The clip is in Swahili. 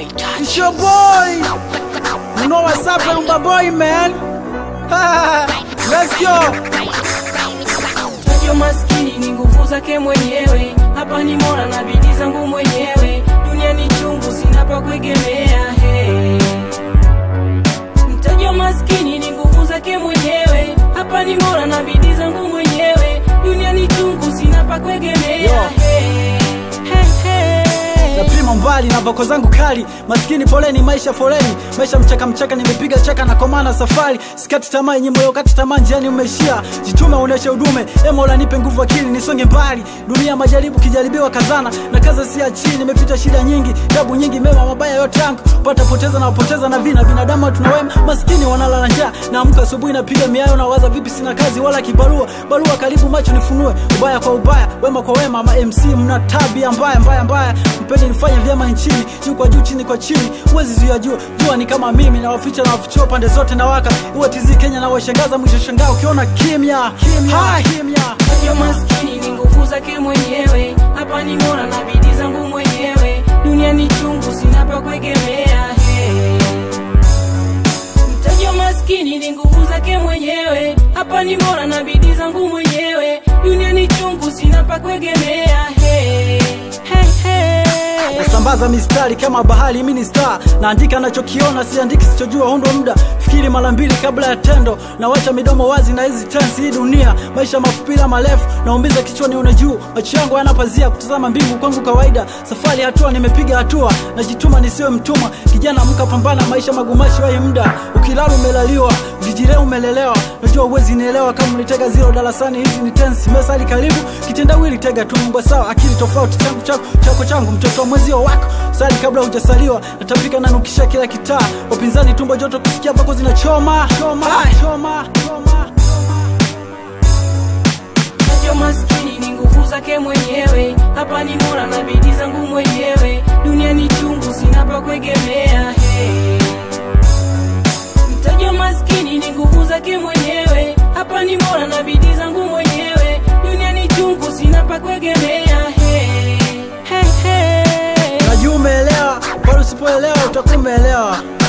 It's your boy. You know what's up, my boy, man. Let's go. Tajwa maskini ni nguvu zake mwenyewe, hapa ni mora na bidii zangu mwenyewe, dunia ni chungu, sina pa kuegemea. Hey. Mtajwa maskini ni nguvu zake mwenyewe, hapa ni mora na bidii zangu mwenyewe, dunia ni chungu, sina pa kuegemea. Yo. Hey. Hey, hey. napima mbali na voko zangu kali maskini poleni maisha foleni maisha mchaka mchaka nimepiga chaka na komana safari sikati tamaa yenye moyo kati tamaa njiani umeishia jitume uoneshe udume emola nipe nguvu akili nisonge mbali dunia majaribu kijaribiwa kazana na kaza si chini nimepita shida nyingi tabu nyingi mema mabaya yote yangu pata poteza na poteza na vina binadamu tunawema maskini wanalala njaa naamka asubuhi napiga miayo na waza vipi sina kazi wala kibarua barua karibu macho nifunue ubaya kwa ubaya wema kwa wema ma MC mna tabia mbaya mbaya mbaya mpende nifanye vyema nchini juu kwa juu chini kwa chini huwezi zuia jua jua ni kama mimi na waficha na wafichua pande zote na waka uwe tizi Kenya na washangaza mwisho shangaa ukiona kimya kimya kimya Tajwa maskini ni nguvu zake mwenyewe, hapa ni mora na bidii zangu mwenyewe, dunia ni chungu, sina pa kuegemea. Hey. Mtajwa maskini ni nguvu zake mwenyewe, hapa ni mora na bidii zangu mwenyewe, dunia ni chungu, sina pa kuegemea. Hey. Hey, hey. nasambaza mistari kama bahari mimi ni star naandika nachokiona siandiki sichojua hundo muda fikiri mara mbili kabla ya tendo nawacha midomo wazi na hizi tensi hii dunia maisha mafupila marefu naumbiza kichwani una juu macho yangu yanapazia kutazama mbingu kwangu kawaida safari hatua nimepiga hatua najituma nisiwe mtumwa kijana mka pambana maisha magumashi wai muda ukilala umelaliwa ukijilea umelelewa najua uwezi nielewa kama ulitega zero darasani hizi ni tensi mesali karibu kitendawili tega tu mbwa sawa akili tofauti changu chako chako changu mtoto wa mwezio wako sali kabla hujasaliwa natapika na nukisha kila kitaa wapinzani tumbo joto kusikia pako zinachoma choma choma choma Tajwa maskini ni nguvu zake mwenyewe, hapa ni mora na bidii zangu mwenyewe, dunia ni chungu, sina pa kuegemea. Hey. Mtajwa maskini ni nguvu zake mwenyewe, hapa ni mora na bidii zangu mwenyewe, dunia ni chungu, sina pa kuegemea. Hey. Hey, hey. najua umeelewa bado usipoelewa utakuwa umeelewa